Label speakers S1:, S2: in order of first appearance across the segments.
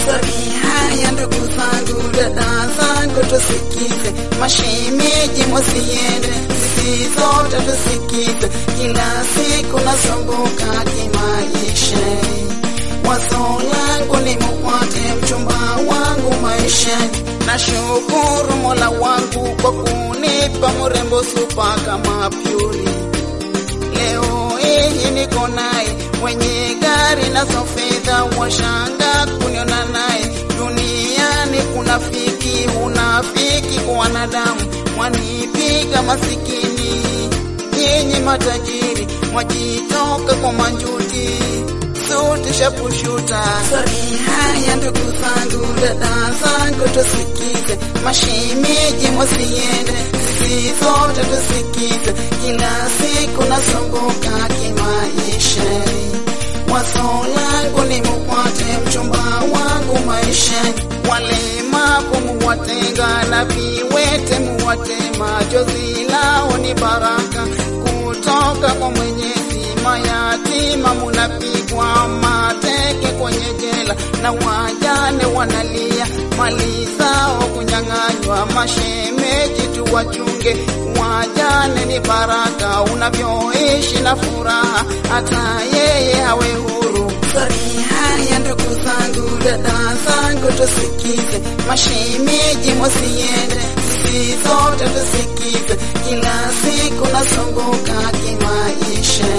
S1: Sori haya ndugu zangu, dada zangu, tusikize, mashemeji musiende, sisi zote tusikize, kila siku nasumbuka kimaisha, wazo langu ni mukwate mchumba wangu maishani. Nashukuru Mola wangu kwa kunipa mrembo supa kama Pyuri. Leo hii niko naye mwenye gari nazo fedha, washanga kuniona naye duniani. Kuna fiki unafiki kwa wanadamu, mwanipiga masikini, nyinyi matajiri mwajitoka kwa manjuti suti shapushuta. Sori haya ndugu zangu, dada zangu, tusikize, mashemeji musiende, sisi zote tusikize, kila siku nasumbuka kimaisha, wazo langu ni mukwate mchumba wangu maishani, walemavu muwatenga na viwete muwatema, jozi lao ni baraka kutoka kwa Mwenyezi, mayatima munapigwa mateke kwenye jela na wajane wanalia mali zao kunyang'anywa. Mashemeji tuwachunge, wajane ni baraka, unavyoishi na furaha, hata yeye hawe huru. Sori haya ndugu zangu, dada zangu, tusikize, mashemeji musiende, sisi zote tusikize, kila siku nasumbuka kimaisha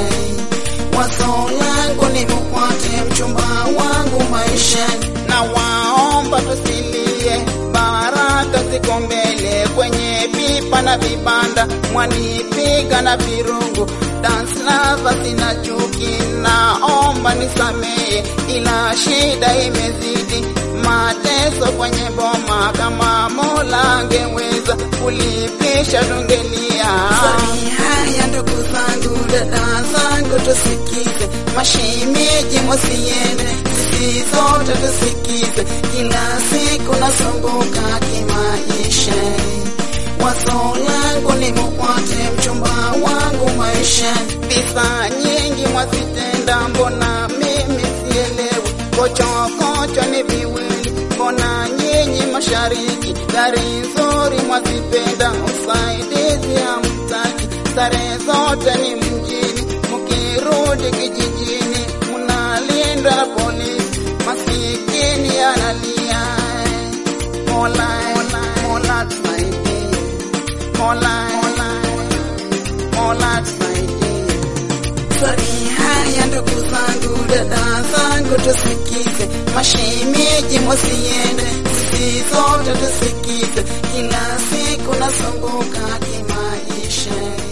S1: wazo langu ni mukwate mchumba wangu maishani, na waomba tusilie, baraka ziko mbele kwenye pipa na vibanda, mwanipiga na virungu, dance lava sina chuki, naomba nisamehe, ila shida imezidi, mateso kwenye boma, kama Mola angeweza kulipisha tungelia. Sori haya ndugu zangu, dada zangu, tusikize, mashemeji musiende, sisi zote tusikize, kila siku nasumbuka kimaisha, wazo langu ni mukwate mchumba wangu maishani, pesa nyingi mwazitenda, mbona mimi sielewi, kochokocho ni viwili, mbona nyinyi mashariki, gari nzuri mwazipenda, usaidizi hamtaki, sare zote ni mjini, mkirudi kijijini mnalindwa na polisi, masikini analia. Mola, Mola, Mola tusaidie, Mola, Mola, Mola tusaidie. Sori haya ndugu zangu, dada zangu, tusikize, mashemeji musiende, sisi zote tusikize, kila siku nasumbuka kimaisha.